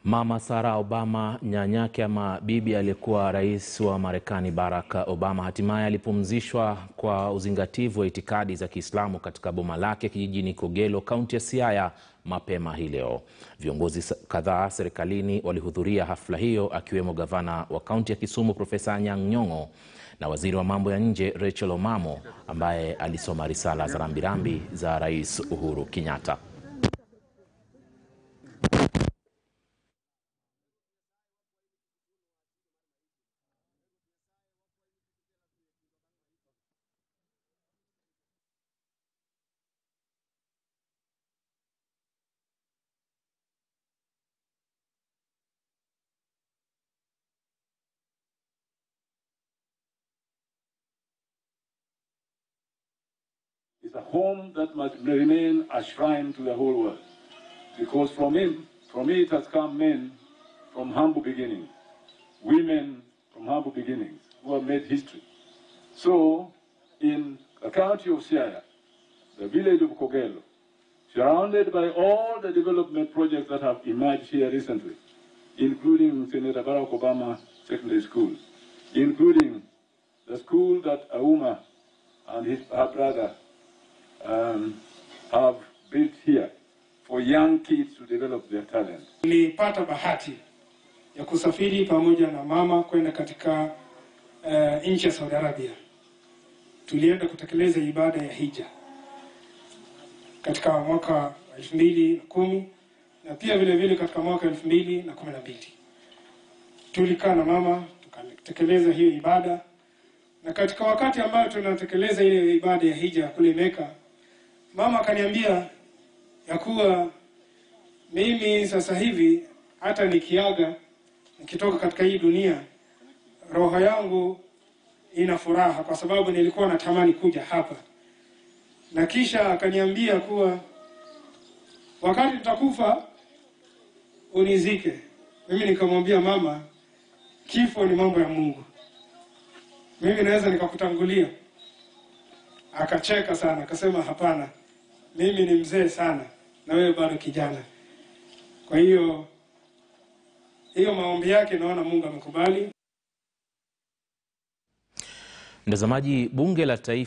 Mama Sarah Obama, nyanyake ama bibi aliyekuwa rais wa Marekani Barack Obama, hatimaye alipumzishwa kwa uzingativu wa itikadi za Kiislamu katika boma lake kijijini Kogelo, kaunti ya Siaya mapema hii leo. Viongozi kadhaa serikalini walihudhuria hafla hiyo, akiwemo gavana wa kaunti ya Kisumu Profesa Anyang' Nyong'o na waziri wa mambo ya nje Rachel Omamo ambaye alisoma risala za rambirambi za Rais Uhuru Kenyatta. is a home that must remain a shrine to the whole world. Because from him, from it has come men from humble beginnings, women from humble beginnings who have made history. So, in the county of Siaya, the village of Kogelo, surrounded by all the development projects that have emerged here recently, including Senator Barack Obama Secondary School, including the school that Auma and his, her brother um, have built here for young kids to develop their talent. Nilipata bahati ya kusafiri pamoja na mama kwenda katika uh, nchi ya Saudi Arabia. Tulienda kutekeleza ibada ya hija katika mwaka wa elfu mbili na kumi na pia vile vile katika mwaka elfu mbili na kumi na mbili tulikaa na mama tukatekeleza hiyo ibada, na katika wakati ambayo tunatekeleza ile ibada ya hija kule Meka, mama akaniambia ya kuwa mimi sasa hivi hata nikiaga nikitoka katika hii dunia, roho yangu ina furaha kwa sababu nilikuwa natamani kuja hapa, na kisha akaniambia kuwa wakati tutakufa unizike. Mimi nikamwambia mama, kifo ni mambo ya Mungu, mimi naweza nikakutangulia. Akacheka sana, akasema hapana, mimi ni mzee sana na wewe bado kijana. Kwa hiyo hiyo maombi yake naona Mungu amekubali. Mtazamaji, bunge la taifa